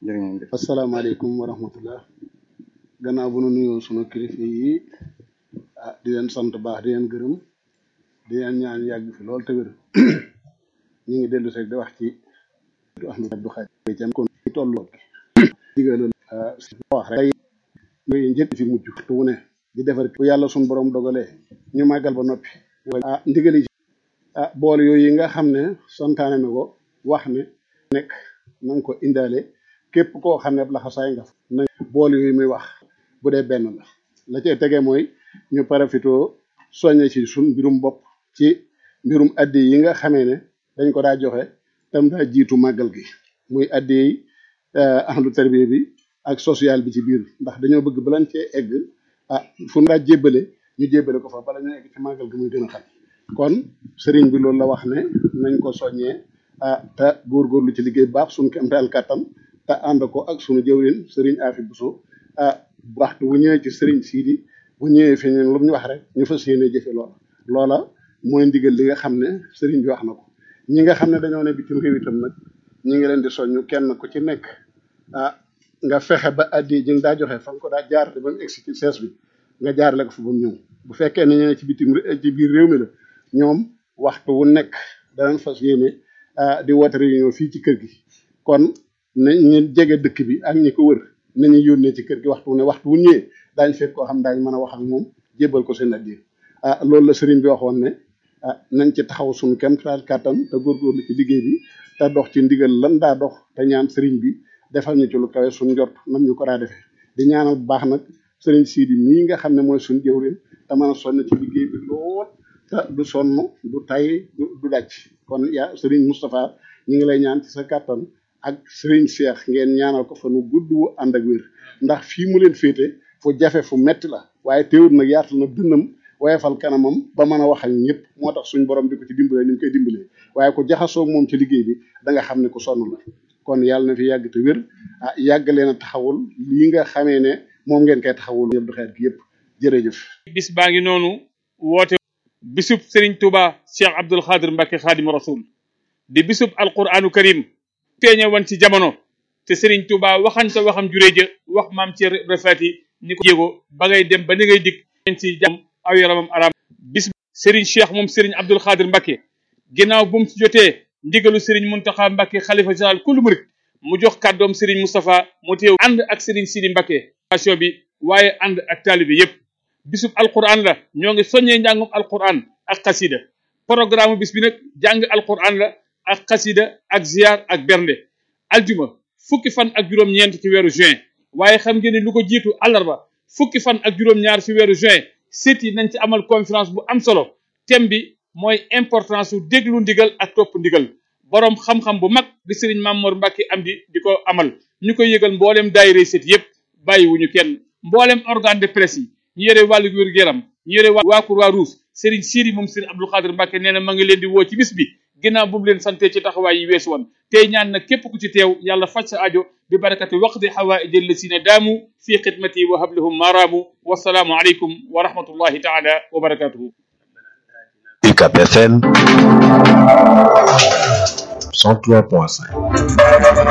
jërë ngeen jëf asalaamaaleykum wa rahmatullah gannaaw bu nu nuyoo sunu kilifa yi ah di leen sant baax di leen gërëm di leen ñaan yàgg fi lool te wér ñu ngi dellu rek di wax ci Ahmadu Abdou Khadre Thiam kon ci tollu digalal wax rek yooyu njëkk fi mujj tu wu ne di defar bu yàlla suñu borom dogalee ñu màggal ba noppi ah ndigali ah bool yooyu nga xam ne santaane na ko wax ne nekk na nga ko indaale képp koo xam ne laxasaay nga na bool yooyu muy wax bu dee benn la la cay tege mooy ñu parafitoo soññe ci suñ mbirum bopp ci mbirum addi yi nga xamee ne dañ ko daa joxe tam daa jiitu màggal gi muy addi yi ahlu tarbiya bi ak social bi ci biir ndax dañoo bëgg balan cee egg ah fu daa jébbale ñu jébbale ko fa bala ñu egg ci màggal gi muy gën a xam kon sëriñ bi loolu la wax ne nañ ko soññee ah te góorgóorlu ci liggéey baax suñ kemtaal kàttan te ànd ko ak suñu jëwrin sëriñ Afi Buso ah waxtu bu ñëwee ci sëriñ Siidi bu ñëwee fi ñun lu ñu wax rek ñu fas yéene jëfe loola loola mooy ndigal li nga xam ne sëriñ bi wax na ko ñi nga xam ne dañoo ne bitim réew itam nag ñi ngi leen di soññu kenn ku ci nekk ah nga fexe ba addi ji nga daa joxe fa nga ko daa jaarale ba mu egsi ci sees bi nga jaarale ko fa ba mu ñëw bu fekkee ne ñene ci bitim ci biir réew mi la ñoom waxtu wu nekk danañ fas yéene di woote réunion fii ci kër gi kon na ñu jege dëkk bi ak ñi ko wër nañu yónnee ci kër gi waxtu wu ne waxtu wu ñëwee daañ fekk koo xam daañ mën a wax ak moom jébbal ko seen addi ah loolu la sëriñ bi waxoon ne ah nañ ci taxaw suñu kem taal kàttan te góorgóorlu ci liggéey bi te dox ci ndigal lan daa dox te ñaan sëriñ bi defal ñu ci lu kawe suñu njort nam ñu ko daa defee di ñaanal bu baax nag sëriñ Sidi mii nga xam ne mooy suñu jëwrin te mën a sonn ci liggéey bi lool te du sonn du tay du daj kon yaa sëriñ Moustapha ñu ngi lay ñaan ci sa kàttan ak sëriñ Cheikh ngeen ñaanal ko fa nu gudd wu ànd ak wér ndax fii mu leen féete fu jafe fu metti la waaye teewul nag yaatal na dënnam wayefal kanamam ba mën a wax ak ñëpp moo tax suñ borom di ko ci dimbalee ni ñu koy dimbalee waaye ku jaxasoo moom ci liggéey bi da nga xam ne ku sonn la kon yàlla na fi yàgg te wér ah yàgg leen a taxawul lii nga xamee ne moom ngeen koy taxawul yëpp du xeet gi yëpp jërëjëf. bis baa ngi noonu woote bisub Serigne Touba Cheikh Abdoul Khadir Mbacke Khadim Rasoul di bisub alquranu karim feeñe woon ci jamono te Serigne Touba waxañ sa waxam juree ja wax maam ci refati ni ko jéego ba ngay dem ba ni ngay dikk ci jàmm aw yaramam aram bis Serigne Cheikh moom Serigne Abdoul Khadir Mbacke ginnaaw bu mu ci jotee ndigalu Serigne Mountakha Mbacke xalifa général kullu murit mu jox kàddoom Serigne Moustapha mu teew ànd ak Serigne Sidi Mbacke passion bi waaye ànd ak taalibe yépp bisub alquran la ñoo ngi soññee njàngum alquran ak xasida programme bis bi nag jàng alquran la ak xasida ak ziar ak bernde aljuma fukki fan ak juróom-ñeent ci weeru juin waaye xam ngeen ne lu ko jiitu àllarba fukki fan ak juróom-ñaar ci weeru juin sit yi nañ ci amal conférence bu am solo thème bi mooy importance su déglu ndigal ak topp ndigal boroom xam-xam bu mag di sëriñ Mamour Mbacke am di di ko amal ñu koy yëgal mbooleem daayira sit yépp bàyyiwuñu kenn mbooleem organe de presse yi ñu yore wàllu wér-gu-yaram ñu yore waa Croix-Rouge Serigne Siri moom Serigne Abdou Khadir Mbacke nee na ma ngi leen di woo ci bis bi ginnaaw bu mu leen sante ci taxawaay yi weesu woon tey ñaan nag képp ku ci teew yàlla faj sa ajo bi barakati waqdi xawaaiji allasina daamu fi xidmati wa hablahum maraamu wasalaamu aleykum wa rahmatullahi taala wa barakatuhu UCAB FM 103.5